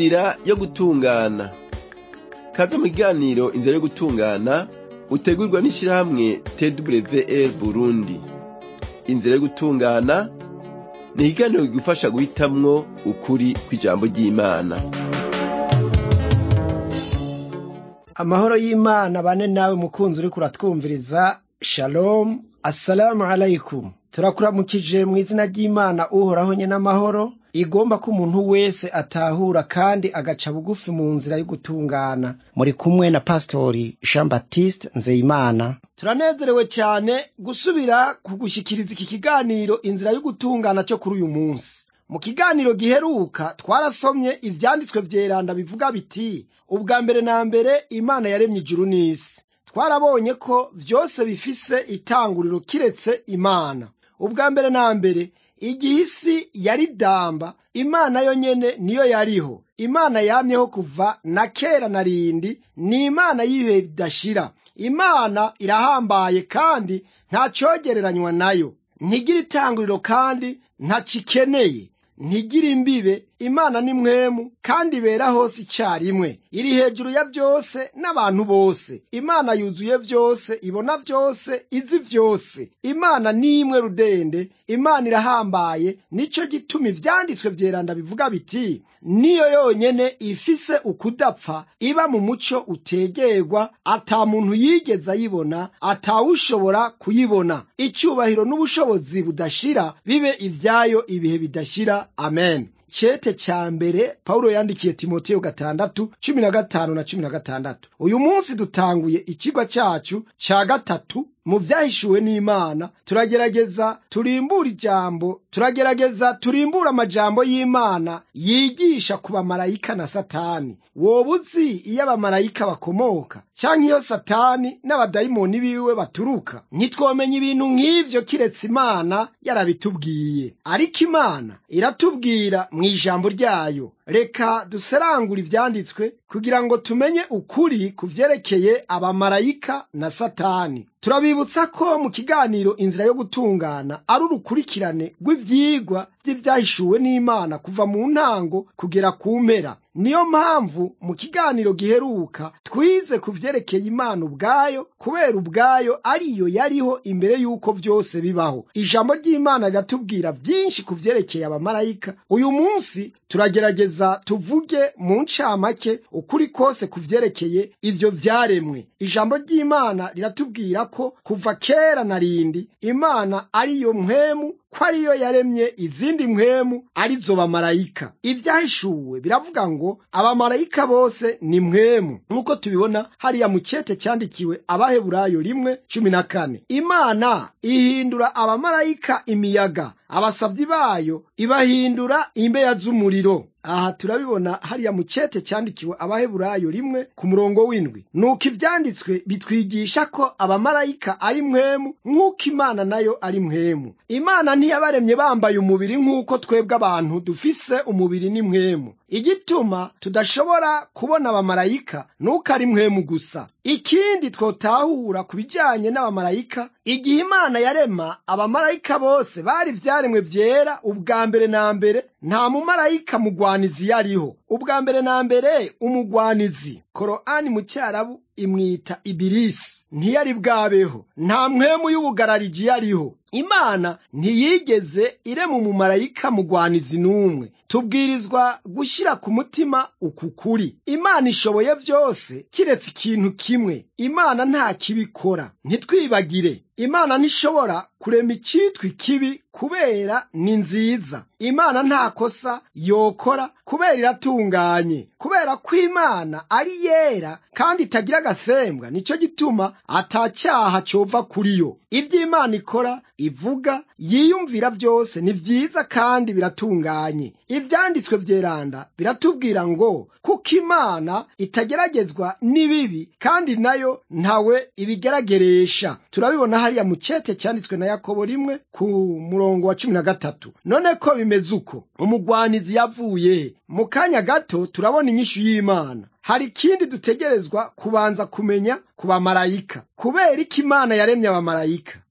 inzira yo gutungana kaze mu kiganiro inzira yo gutungana utegurwa n'ishirahamwe twr burundi inzira yo gutungana ni ikiganiro kigufasha guhitamwo ukuri kw'ijambo ry'imana amahoro y'imana bane nawe mukunzi uriko uratwumviriza shalom assalamu alaikum turakuramukije mu izina ry'imana uhoraho nye n'amahoro igomba ko umuntu wese atahura kandi agaca bugufi mu nzira yo gutungana muri kumwe na pastori jean baptiste nzeyimana turanezerewe cyane gusubira kugushikiriza iki kiganiro inzira yo gutungana cyo kuri uyu munsi mu kiganiro giheruka twarasomye ivyanditswe vyeranda bivuga biti ubwa mbere na mbere imana yaremye ijuru n'isi twarabonye ko vyose bifise itanguriro kiretse imana ubwa mbere na mbere igihe isi yari damba imana yo nyene niyo yariho imana yamyeho kuva na kera na rindi ni imana y'ibihe bidashira imana irahambaye kandi nta cogereranywa nayo ntigira itanguriro kandi ntacikeneye ntigira imbibe imana ni mwemu kandi ibera hose icyarimwe iri hejuru ya byose n'abantu bose imana yuzuye byose ibona byose izi byose imana ni imwe rudende imana irahambaye nicyo gituma ivyanditswe vyeranda bivuga biti niyo yonyene ifise ukudapfa iba mu muco utegerwa ata muntu yigeze ayibona atawushobora kuyibona icyubahiro n'ubushobozi budashira bibe ivyayo ibihe bidashira amen cete ca mbere pawulo yandikiye timoteyo gatandatu cumi na gatanu na cumi na gatandatu uyu munsi dutanguye ikigwa cacu ca gatatu mu vyahishuwe n'imana turagerageza turimbura ijambo turagerageza turimbura amajambo y'imana yigisha ku bamarayika na satani woba uzi iyo abamarayika bakomoka canke iyo satani n'abadayimoni biwe baturuka ntitwomenya ibintu nk'ivyo kiretse imana yarabitubwiye ariko imana iratubwira mu ijambo ryayo reka duserangura ivyanditswe kugira ngo tumenye ukuri ku vyerekeye abamarayika na satani turabibutsa ko mu kiganiro inzira yo gutungana ari urukurikirane rw'ivyigwa vy'ivyahishuwe n'imana kuva mu ntango kugera ku mpera niyo mpamvu mu kiganiro giheruka twize ku vyerekeye imana ubwayo kubera ubwayo ariyo yariho imbere y'uko vyose bibaho ijambo ry'imana riratubwira vyinshi ku vyerekeye abamarayika uyu munsi turagerageza tuvuge mu ncamake ukuri kose ku vyerekeye ivyo vyaremwe ijambo ry'imana riratubwira ko kuva kera na rindi imana ariyo mpwemu ko ariyo yaremye izindi mpwemu arizo bamarayika ibyahishuwe biravuga ngo abamarayika bose ni mpwemu nk'uko tubibona hariya mu cete cyandikiwe abaheburayo rimwe cumi na kane imana ihindura abamarayika imiyaga abasavyi bayo ibahindura imbeya z'umuriro aha turabibona hariya mu cete cyandikiwe abaheburayo rimwe ku murongo w'indwi nuko ivyanditswe bitwigisha ko abamarayika ari mpwemu nk'uko imana nayo ari mpwemu imana ntiyabaremye bambaye umubiri nk'uko twebwe abantu dufise umubiri ni mpwemu igituma tudashobora kubona abamarayika nuko ari mpwemu gusa ikindi twotahura ku bijanye n'abamarayika igihe imana yarema abamarayika bose bari vyaremwe vyera ubwa mbere na mbere nta mumarayika mugwanizi yariho ubwa mbere na mbere umugwanizi koroani mu cyarabu imwita ibirisi ntiyari bwabeho nta mpwemu y'ubugarariji yariho imana ntiyigeze irema umumarayika mugwanizi n'umwe tubwirizwa gushyira ku mutima uku kuri imana ishoboye byose kiretse ikintu kimwe imana nta kibikora ntitwibagire imana ntishobora kurema icyitwa ikibi kubera ni nziza imana nta kosa yokora kubera iratunganye kubera ko imana ari yera kandi itagira agasembwa nicyo gituma atacyaha cova kuri yo ibyo imana ikora ivuga yiyumvira byose ni byiza kandi biratunganye ibyanditswe byeranda biratubwira ngo kuko imana itageragezwa n'ibibi kandi nayo ntawe ibigerageresha turabibona hariya mu cyete cyanditswe na yakobo rimwe ku murongo wa cumi na gatatu none ko bimeze uko umugwanizi yavuye mu kanya gato turabona inyishu y'imana hari ikindi dutegerezwa kubanza kumenya ku bamarayika kubera iki imana yaremye abamarayika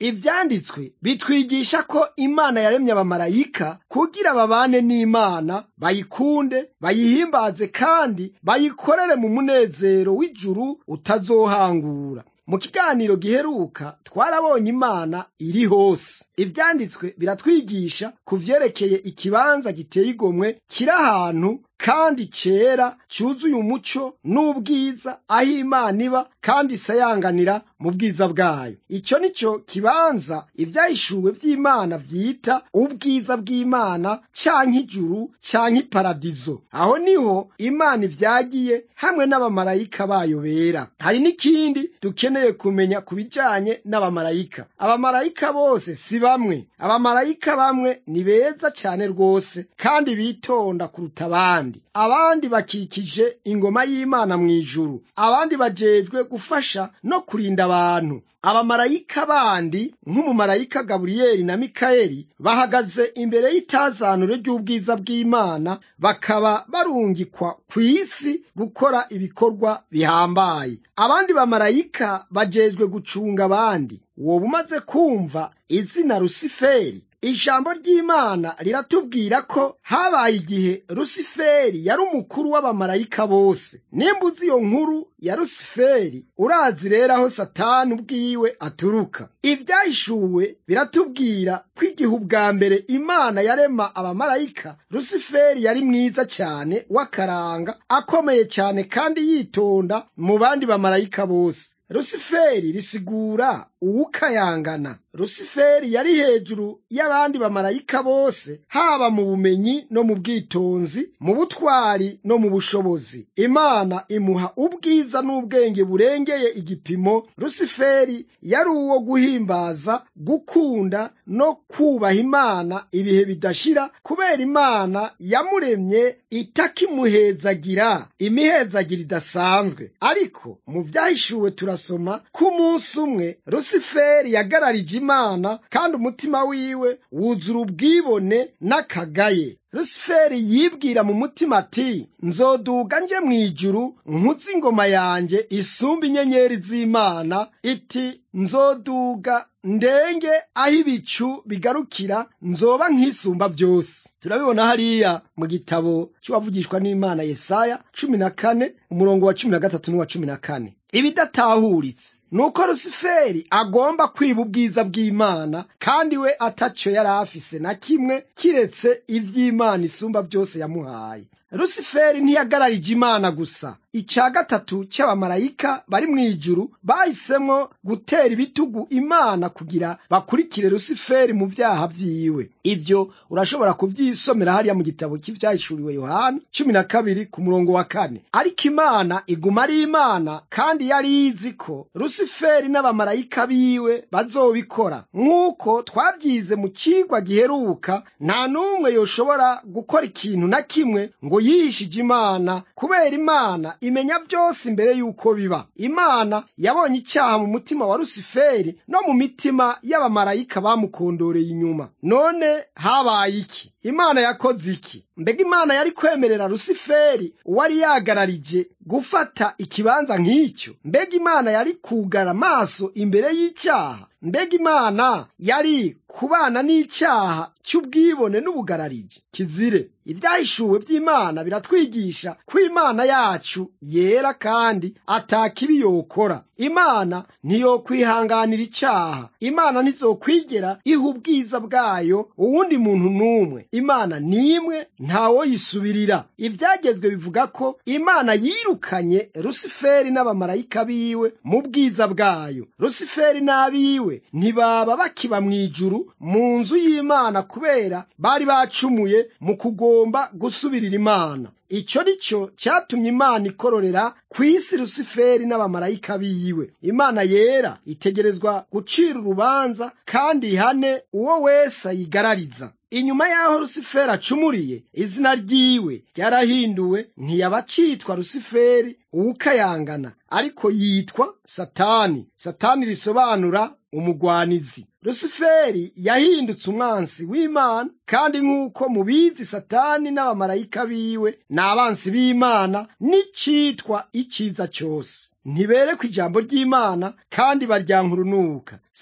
ivyanditswe bitwigisha ko imana yaremye abamarayika kugira babane n'imana bayikunde bayihimbaze kandi bayikorere mu munezero w'ijuru utazohangura mu kiganiro giheruka twarabonye imana iri hose ivyanditswe biratwigisha ku vyerekeye ikibanza giteye igomwe kiri ahantu kandi cera cyuzuye umuco n'ubwiza aho imana iba kandi isayanganira mu bwiza bwayo icyo ni cyo kibanza ibyahishuwe vy'imana vyita ubwiza bw'imana canke ijuru canke iparadizo aho niho imana ivyagiye hamwe n'abamarayika bayo bera hari n'ikindi dukeneye kumenya ku bijanye n'abamarayika abamarayika bose si bamwe abamarayika bamwe ni beza cyane rwose kandi bitonda kuruta abandi abandi bakikije ingoma y'imana mu ijuru abandi bajejwe gufasha no kurinda abantu abamarayika bandi nk'umumarayika gaburiyeli na mikayeli bahagaze imbere y'itazanure ry'ubwiza bw'imana bakaba barungikwa ku isi gukora ibikorwa bihambaye abandi bamarayika bajejwe gucunga abandi woba umaze kumva izina rusiferi ijambo ry'imana riratubwira ko habaye igihe rusiferi yari umukuru w'abamarayika bose nimba uzi iyo nkuru ya rusiferi urazi rero aho satani ubwiwe aturuka ibyahishuwe biratubwira ko igihe ubwa mbere imana yarema abamarayika rusiferi yari mwiza cyane w'akaranga akomeye cyane kandi yitonda mu bandi bamarayika bose rusiferi risigura uwukayangana rusiferi yari hejuru y'abandi bamarayika bose haba mu bumenyi no mu bwitonzi mu butwari no mu bushobozi imana imuha ubwiza n'ubwenge burengeye igipimo rusiferi yari uwo guhimbaza gukunda no kubaha imana ibihe bidashira kubera imana yamuremye itakimuhezagira imihezagira idasanzwe ariko mu byahishuwe turasoma ko umunsi umwe rusiferi yagararije imana kandi umutima wiwe wuzura ubwibone n'akagaye rusiferi yibwira mu mutima ati nzoduga nje mu ijuru nkutse ingoma yanjye isumba inyenyeri z'imana iti nzoduga ndenge aho ibicu bigarukira nzoba nk'isumba byose turabibona hariya mu gitabo cy'uwavugishwa n'imana yesaya cumi na kane umurongo wa cumi na gatatu n'uwa cumi na kane ibidatahuritse nuko rusiferi agomba kwiba ubwiza bw'imana kandi we atacyo yari afise na kimwe kiretse ivy'imana isumba byose yamuhaye rusiferi ntiyagararije imana gusa icya gatatu cy'abamarayika bari mu ijuru bahisemo gutera ibitugu imana kugira bakurikire rusiferi mu byaha byiwe ibyo urashobora kubyisomera hariya mu gitabo cy'ibyahishuriwe yohana cumi na kabiri ku murongo wa kane ariko imana iguma ari imana kandi yari izi ko rusiferi n'abamarayika biwe bazobikora nk'uko twabyize mu kigwa giheruka nta n'umwe yoshobora gukora ikintu na kimwe ngo yihishije imana kubera imana imenya byose imbere y'uko biba imana yabonye icyaha mu mutima wa rusiferi no mu mitima y'abamarayika bamukondoreye inyuma none habaye iki imana yakoze iki mbega imana yari kwemerera rusiferi uwari yagararije gufata ikibanza nk'icyo mbega imana yari kugara amaso imbere y'icyaha mbega imana yari kubana n'icyaha cy'ubwibone n'ubugararije kizire ibyahishuwe by'imana biratwigisha ko imana yacu yera kandi atakibi yokora imana ntiyokwihanganira icyaha imana ntizokwigera iha ubwiza bwayo uwundi muntu n'umwe imana n'imwe ntawoyisubirira ibyagezwe bivuga ko imana yirukanye rusiferi n'abamarayika biwe mu bwiza bwayo rusiferi n'abiwe ntibaba bakiba mu ijuru mu nzu y'imana kubera bari bacumuye mu kugomba gusubirira imana icyo ni cyo cyatumye imana ikororera ku isi rusiferi n'abamarayika biwe imana yera itegerezwa gucira urubanza kandi ihane uwo wese ayigarariza inyuma y'aho rusiferi acumuriye izina ryiwe ryarahinduwe ntiyaba acitwa rusiferi uwukayangana ariko yitwa satani satani risobanura umugwanizi rusiferi yahindutse umwansi w'imana kandi nk'uko mubizi satani n'abamarayika biwe ni abansi b'imana n'icitwa iciza cyose ntiberekwa ijambo ry'imana kandi baryanka urunuka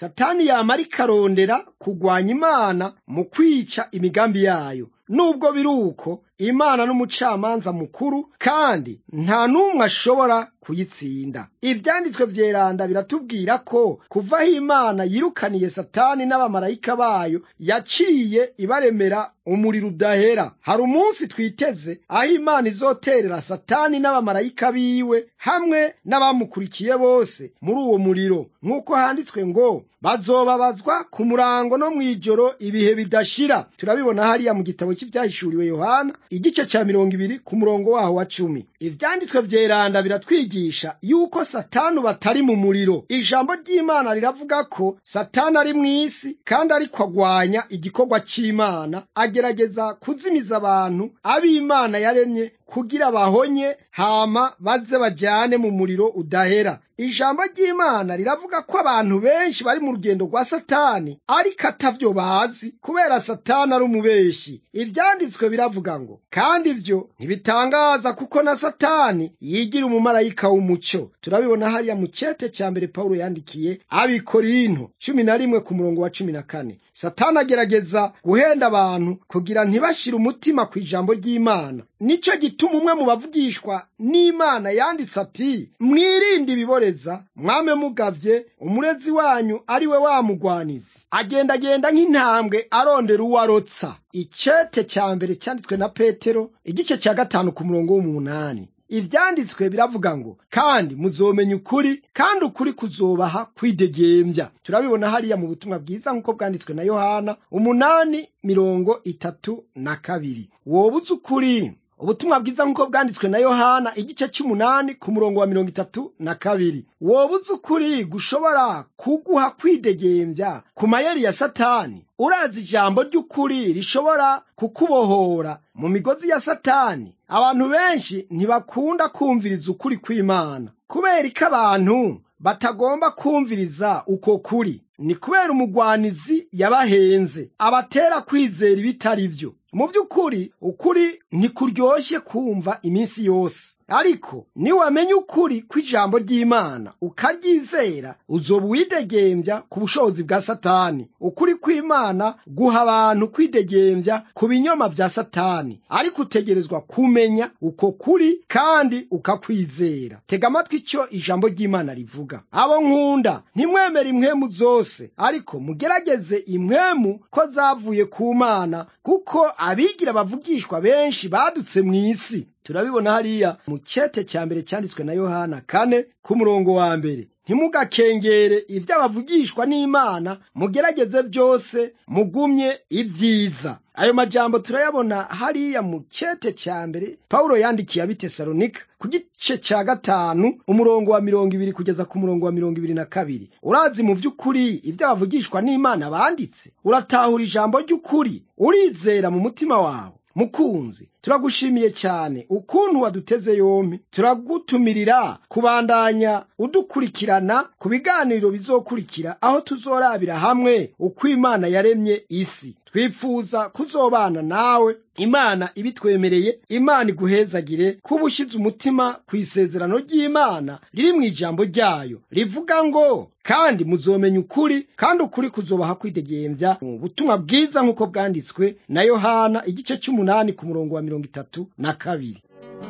satani yamara ikarondera kugwanya imana mu kwica imigambi yayo nubwo biri uko imana n'umucamanza mukuru kandi nta n'umwe ashobora kuyitsinda ivyanditswe vyeranda biratubwira ko kuva aho imana yirukaniye satani n'abamarayika bayo yaciye ibaremera umuriro udahera hari umunsi twiteze aho imana izoterera satani n'abamarayika biwe hamwe n'abamukurikiye bose muri uwo muriro nk'uko handitswe ngo bazobabazwa ku murango no mw'ijoro ibihe bidashira turabibona hariya mu gitabo cy'ivyahishuriwe yohana igice ca mirongo ibiri ku murongo waho wa cumi ivyanditswe vyeranda biratwigisha yuko satani batari mu muriro ijambo ry'imana riravuga ko satani ari mw'isi kandi ariko agwanya igikorwa c'imana agerageza kuzimiza abantu ab'imana yaremye kugira bahonye hama baze bajyane mu muriro udahera ijambo ry'imana riravuga ko abantu benshi bari mu rugendo rwa satani ariko atavyo bazi kubera satani ari umubeshi ivyanditswe biravuga ngo kandi ivyo ntibitangaza kuko na satani yigira umumarayika w'umuco turabibona hariya mu cete ca mbere pawulo yandikiye abikorinto cumi na rimwe ku murongo wa cumi na kane satani agerageza guhenda abantu kugira ntibashire umutima ku ijambo ry'imana nico gituma umwe mu bavugishwa n'imana yanditse ati mwirinde ibiboreza mwame mugavye umurezi wanyu ari we wamugwanizi agendagenda nk'intambwe arondera uwo arotsa icete ca mbere cyanditswe na petero igice cya gatanu ku murongo w'umunani ivyanditswe biravuga ngo kandi muzomenya ukuri kandi ukuri kuzobaha kwidegembya turabibona hariya mu butumwa bwiza nk'uko bwanditswe na yohana umunani mirongo itatu na kabiri woba uzi ukuri ubutumwa bwiza nk'uko bwanditswe na yohana igice cy'umunani ku murongo wa mirongo itatu na kabiri woba uzi ukuri gushobora kuguha kwidegembya ku mayeri ya satani urazi ijambo ry'ukuri rishobora kukubohora mu migozi ya satani abantu benshi ntibakunda kumviriza ukuri kw'imana kubera ko abantu batagomba kumviriza uko kuri ni kubera umugwanizi yabahenze abatera kwizera ibitari byo mu by'ukuri ukuri ntikuryoshye kumva iminsi yose ariko niwamenya ukuri kw'ijambo ry'imana ukaryizera uzoba uwidegembya ku bushobozi bwa satani ukuri kw'imana guha abantu kwidegembya ku binyoma vya satani ariko utegerezwa kumenya uko kuri kandi ukakwizera tega amatwi icyo ijambo ry'imana rivuga abo nkunda ntimwemere impwemu zose ariko mugerageze impwemu ko zavuye ku mana kuko abigira bavugishwa benshi badutse mu isi turabibona hariya mu cete cya mbere cyanditswe na yohana kane ku murongo wa mbere ntimugakengere ibyo abavugishwa n'imana mugerageze byose mugumye ibyiza ayo majambo turayabona hariya mu cete cya mbere pawulo yandikiye abitesalonika ku gice cya gatanu umurongo wa mirongo ibiri kugeza ku murongo wa mirongo ibiri na kabiri urazi mu by'ukuri ibyo abavugishwa n'imana banditse uratahura ijambo ry'ukuri urizera mu mutima wawe mukunzi turagushimiye cyane ukuntu waduteze yombi turagutumirira kubandanya udukurikirana ku biganiro bizokurikira aho tuzorabira hamwe uko imana yaremye isi twifuza kuzobana nawe imana ibitwemereye imana iguhezagire kuba ushyize umutima ku isezerano ry'imana riri mu ijambo ryayo rivuga ngo kandi muzomenya ukuri kandi ukuri kuzobaha kwidegembya mu butumwa bwiza nk'uko bwanditswe na yohana igice cy'umunani ku murongo wa mirongo itatu na kabiri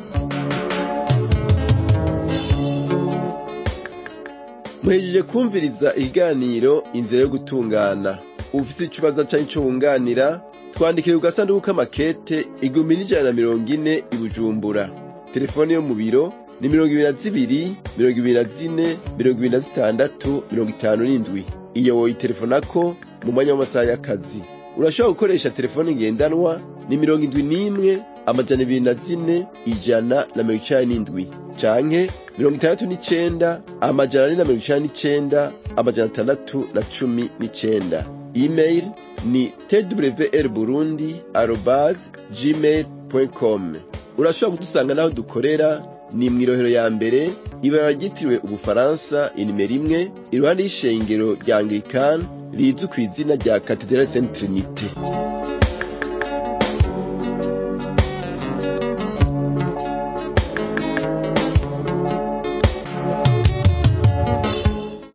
muhejeje kumviriza ikiganiro inzira yo gutungana ufite ikibazo cyangwa icyo wunganira twandikire ku gasanduku k'amakete igihumbi n'ijana na mirongo ine i bujumbura telefone yo mu biro ni mirongo ibiri na zibiri mirongo ibiri na zine mirongo ibiri na zitandatu mirongo itanu n'indwi iyo woyitelefonako mu mwanya w'amasaha y'akazi urashobora gukoresha telefone ngendanwa ni mirongo indwi n'imwe amajana ibiri na zine ijana na mirongo icenda n'indwi canke mirongo itandatu n'icenda amajana ane na mirongo icenda n'icenda amajana atandatu na cumi n'icenda email ni twr burundi arobas gmail com urashobora kudusanga n'aho dukorera ni mw'irohero ya mbere ibara ryitiriwe ubufaransa inimero imwe iruhande y'ishengero rya anglikani rizwi ku izina rya katedrali saint trinite